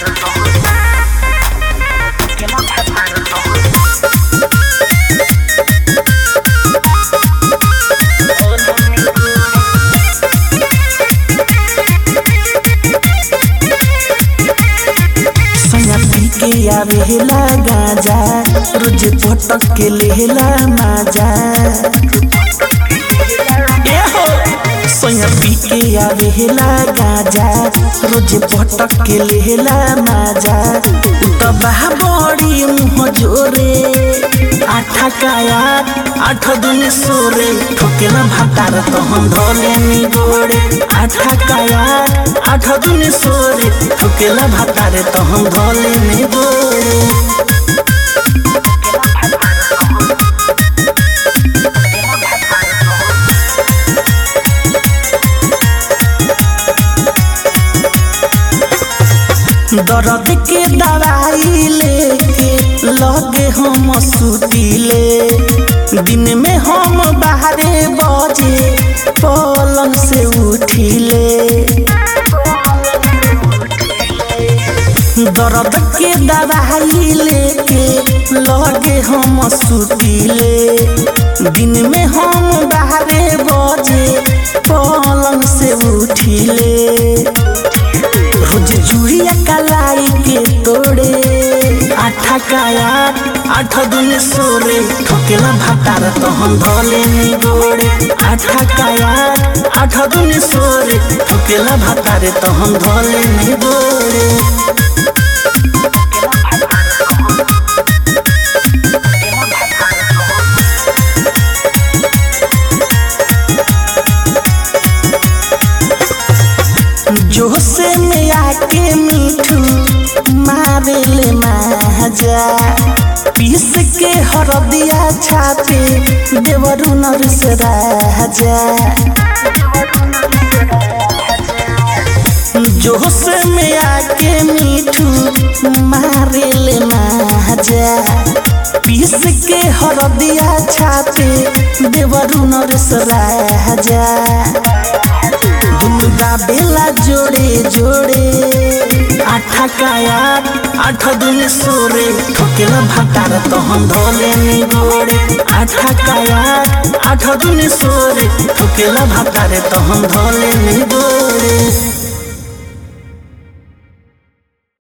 सैया पी के आवेला गाजा रोज पटक के लेला माजा ए हो सैया पी के आवेला गाजा रोज पटक के लेला माजा उतबा बड़ी मुँह जोरे आठा काया आठ दुन सोरे ठोकेला भातार तो हम धोले नी गोड़े आठा काया आठ दुन सोरे ठोकेला भातार तो हम धोले नी गोड़े दर्द के दवाई लेके लगे हम सुतीले दिन में हम बाहरे बजे पलंग से उठिले दर्द के दवाई लेके लगे हम सुतीले दिन में हम बाहरे बजे पलंग से उठिले रोज जुड़िया कलाई के तोड़े आठा काया आठ दुन सोरे ठोकेला भातार तो हम धोले नी गोड़े आठा काया आठ दुन सोरे ठोकेला भातार तो हम धोले नी गोड़े जोसे में आके मीठू मारेले माजा पीस के हरदिया छापे देवरु नरस राजा जोश में आके मीठू मारेले माजा पीस के हरदिया छापे देवरु नरस राजा दुर्गा बेला जोड़े जोड़े आठा काया आठ दुन सोरे ठोकेला भातार तो हम धोले नी गोड़े आठा काया आठ दुन सोरे ठोकेला भातार तो हम धोले नी गोड़े